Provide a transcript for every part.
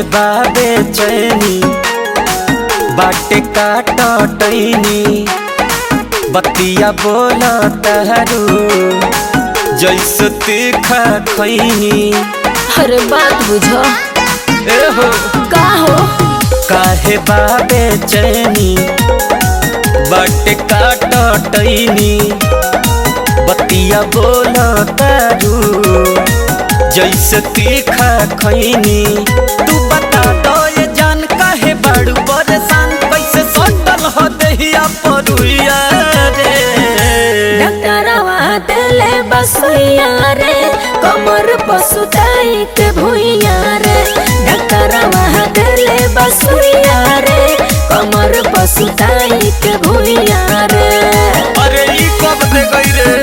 काहे बाबे चैनी बाटे काटनी बतिया बोल तहरू जैसे तीखा खैनी हर बात बुझो ए हो का हो काहे बाबे चैनी बाटे काटनी बतिया बोल तरू जैसे तीखा खैनी तू बता दो ये जान काहे बड़ू परेशान कैसे सटल हो दहिया परुइया रे डॉक्टरवा देले बसुइया रे कमर पसुताई के भुइया रे डॉक्टरवा देले बसुइया रे कमर पसुताई के भुइया रे अरे ई कब दे गई रे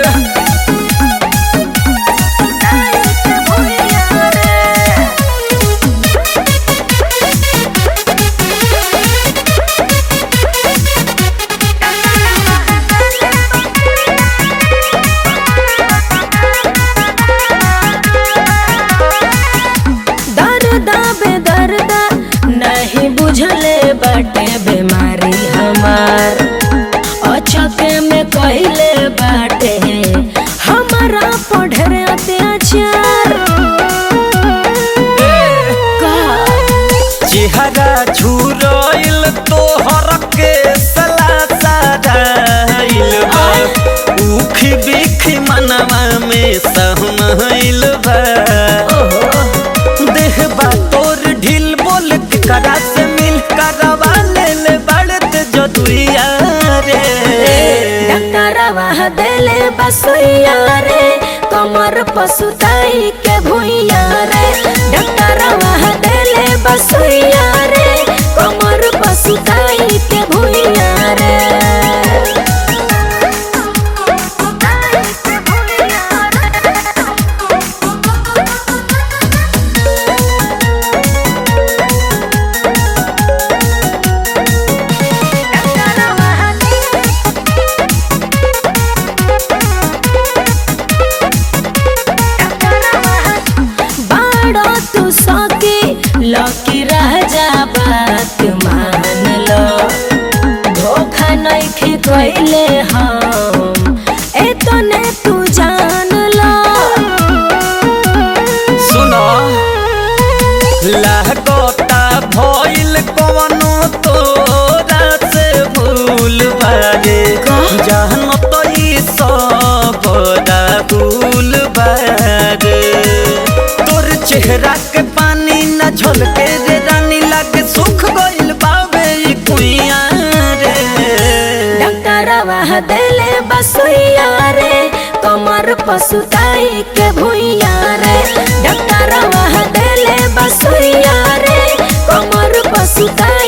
दर्दा बेदर्दा नहीं बुझले बाटे बीमारी हमार अचके में कहले बाटे हमारा पढ़े अत्याचार का चेहरा झुरइल तोहर के सलासाइल बा उखी बिखी मनवा में सहमइल बा देह बा तोर ढील बोल के करा से मिल करवा ले ले बड़त जदुइया रे डॉक्टरवा देले बसुइया रे कमर पसुताई के भुइया रे डॉक्टरवा देले बसुइया रे कमर पसुताई के भुइया रे बाड़ो तू सके लकी राजा बात मान लो धोखा नहीं कैले हम एतने तू जान लो सुनो लागता भइल कवनो तोरा से भूल बारे जान तो ई सब भूल बारे तोर चेहरा के पानी न झलके रे रानी लागे सुख गइल बावे ई कुइया रे डॉक्टरवा देले बसुइया रे कमर पसुताई के भुइया रे डॉक्टरवा देले बसुइया रे कमर पसुताई